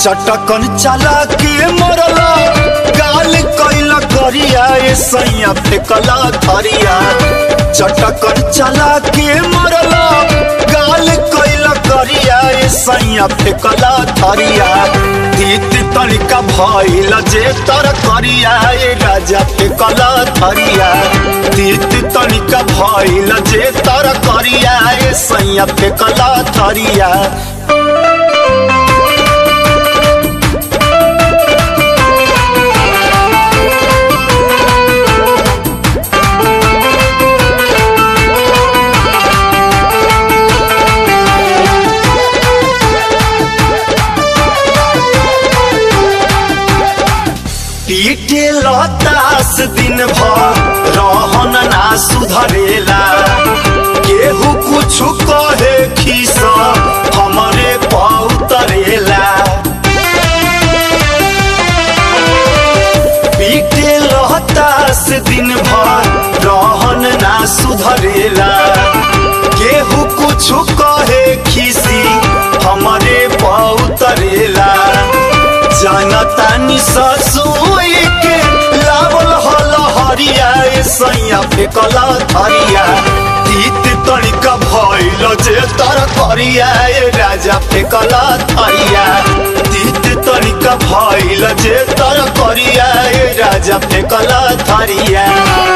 चटकन चला के मरला गाल कैल करिया ए सैया फेकला थरिया चटकन चला के मरला गाल कैल करिया ए सैया फेकला थरिया तीत तनिका भइल जे तर करिया ए राजा फेकला थरिया तीत तनिका भइल जे तर करिया ए सैया फेकला थरिया पीटे लतास दिन भर रहन ना सुधरेला केहू कुछ कहे खीस हमरे पौतरेला पीटे लतास दिन भर रहन ना सुधरेला केहू कुछ कहे खीसी हमरे पौतरेला जनतानी ससुई के लावल हल हरिया ए सैया फेकला थरिया तीत तनिका भइल जे तर करिया ए राजा फेकला थरिया तीत तनिका भइल जे तर करिया ए राजा फेकला थरिया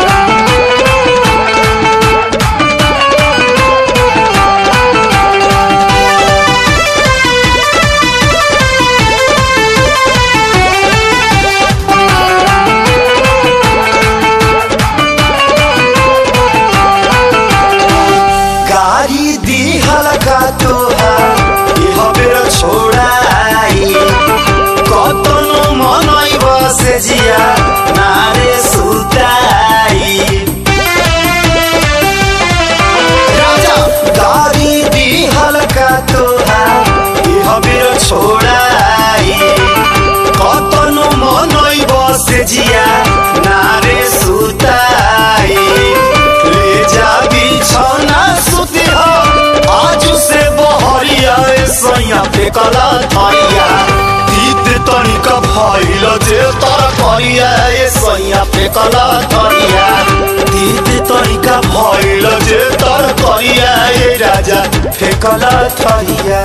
गाड़ी दी हलका तोहार इह बेर छोड़ाई कतनो मनई बसे जिया नारे सुताई राजा गाड़ी दी हलका तोहार इह बेर छोड़ाई कतनो मनई बसे जिया नारे सुताई ले जा बिछौना सुती हो आज से बहरिया ए सैया फेकला थरिया तीत तनिका भइल जे तर करिया ए सैया फेकला थरिया तीत तनिका भइल जे तर करिया ए राजा फेकला थरिया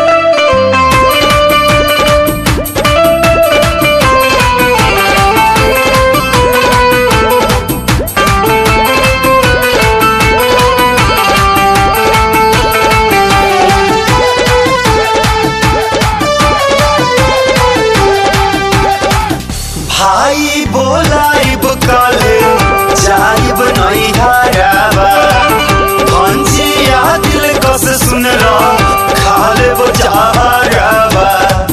भाई बोलाइब काले जाइब नहीं हाराबा भंजिया दिल कस सुन लो खाले वो जहाराबा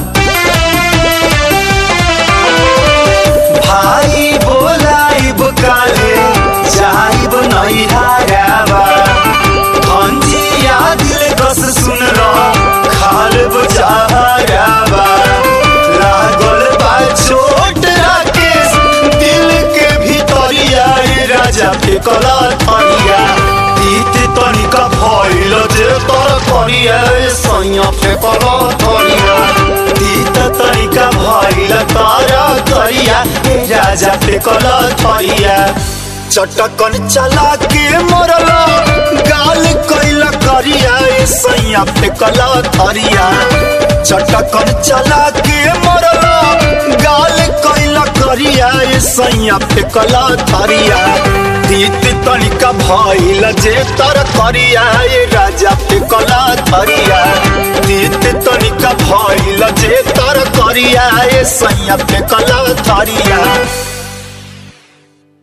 भाई बोलाइब काले जाइब नहीं हाराबा भंजिया दिल कस सुन लो खाले वो जहाराबा लागल बा छोट राकेश दिल के भीतरिया ए राजा फेकला थरिया तीत तनिका भइल जे तर करिया ए सैया फेकला थरिया तीत तनिका भइल तारा करिया ए राजा फेकला थरिया चटकन चला के मरला गाल कैल करिया ए सैया फेकला थरिया चटकन चला के मरला गाल कैल करिया ए सैया फेकला थरिया तीत तनिका भइल जे तर करिया ए राजा फेकला थरिया तीत तनिका भइल जे तर करिया ए सैया फेकला थरिया